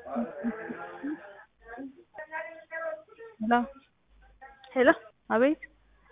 ሄሎ ሄሎ አቤት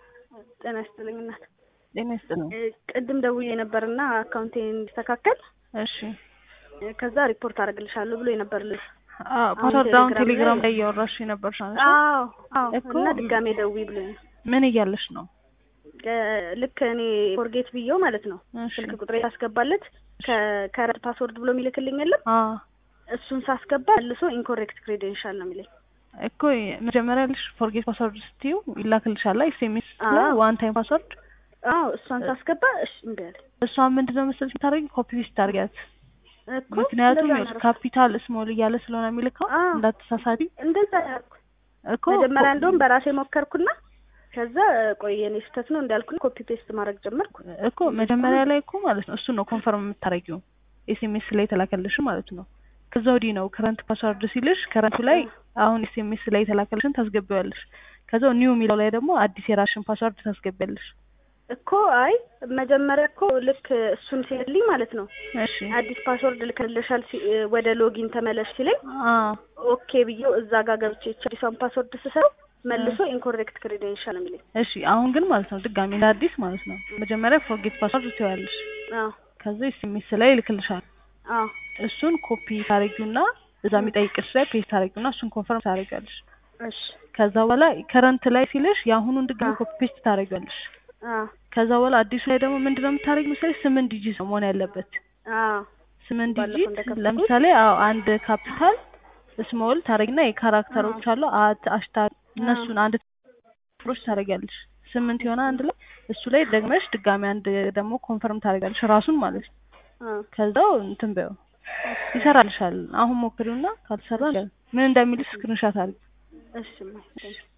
ጤና ይስጥልኝ እናት። ጤና ይስጥልኝ። እ ቅድም ደውዬ ነበርና አካውንቴ እንዲስተካከል እሺ እ ከዛ ሪፖርት አደርግልሻለሁ ብሎ የነበር ልጅ አዎ ፓስወርድ አሁን ቴሌግራም ቴሌግራም ላይ- ላይ እያወራሽ የነበርሽ አንቺ አዎ አዎ እኮ እና ድጋሜ ደውዪ ብሎኝ ነው። ምን እያለሽ ነው? እ ልክ እኔ ፎርጌት ብዬው ማለት ነው እሺ ስልክ ቁጥሬ ሳስገባለት ከከረንት ፓስወርድ ብሎ የሚልክልኝ የለም አዎ እሱን ሳስገባ መልሶ ኢንኮሬክት ክሬዴንሻል ነው የሚለኝ። እኮ መጀመሪያ ልሽ ፎርጌት ፓስወርድ ስትዩ ይላክልሻል ኤስኤምኤስ ላይ አዎ። ዋን ታይም ፓስወርድ አዎ እሷን ሳስገባ እሺ እምቢ አለኝ እሷን ምንድነው መሰለሽ የምታደርጊ ኮፒ ፔስት ታደርጊያት እኮ ምክንያቱም እንደዛ ይኸውልሽ ነው። ካፒታል ስሞል እያለ ስለሆነ የሚልከው አዎ። እንዳትሳሳቢ እንደዛ ያልኩ እኮ መጀመሪያ እንደውም በራሴ ሞከርኩና ከዛ ቆይ የኔ ስህተት ነው እንዳልኩ ኮፒ ፔስት ማድረግ ጀመርኩ። እኮ መጀመሪያ ላይ እኮ ማለት ነው እሱን ነው ኮንፈርም የምታደርጊው ኤስኤምኤስ ላይ የተላከልሽ ማለት ነው። ከዛ ወዲህ ነው ከረንት ፓስወርድ ሲልሽ ከረንቱ ላይ አሁን ኤስኤምኤስ ላይ የተላከልሽን ታስገቢዋለሽ። ከዛ ኒው የሚለው ላይ ደግሞ አዲስ የራስሽን ፓስወርድ ታስገቢያለሽ። እኮ አይ መጀመሪያ እኮ ልክ እሱን ሲልኝ ማለት ነው እሺ አዲስ ፓስወርድ ልክልሻል ሲ- ወደ ሎጊን ተመለሽ ሲለኝ አዎ ኦኬ ብዬው እዛ ጋር ገብቼ ይቺ አዲሷን ፓስወርድ ስሰው መልሶ ኢንኮሬክት ክሬዴንሻል ነው የሚለኝ። እሺ አሁን ግን ማለት ነው ድጋሚ እንደ አዲስ ማለት ነው መጀመሪያ ፎርጌት ፓስወርድ ትይዋለሽ። አዎ ከዛ ኤስኤምኤስ ላይ ይልክልሻል። አዎ እሱን ኮፒ ታደርጊውና እዛ የሚጠይቅሽ ላይ ፔስት ታደርጊውና እሱን ኮንፈርም ታደርጊያለሽ። እሺ ከዛ በኋላ ከረንት ላይ ሲልሽ የአሁኑን ድጋሚ አዎ። ኮፒ ፔስት ታደርጊያለሽ። አዎ ከዛ በኋላ አዲሱ ላይ ደግሞ ምንድነው የምታደርጊው መሰለሽ ስምንት ዲጂት ነው መሆን ያለበት። አዎ ስምንት ባለፈው ዲጂት እንደከፈትኩት። ለምሳሌ አዎ አንድ ካፒታል ስሞል ታደርጊና የካራክተሮች አሉ አት አሽታግ እነሱን አንድ ሮች ታደርጊያለሽ። ስምንት የሆነ አንድ ላይ እሱ ላይ ደግመሽ ድጋሚ አንድ ደግሞ ኮንፈርም ታደርጊያለሽ ራሱን ማለት ነው። አዎ ከዛው እንትን በይው ይሰራልሻል። አሁን ሞክሪውና ካልሰራ ምን እንደሚልሽ ስክሪንሻት አድርጊ። እሺ እማ፣ እሺ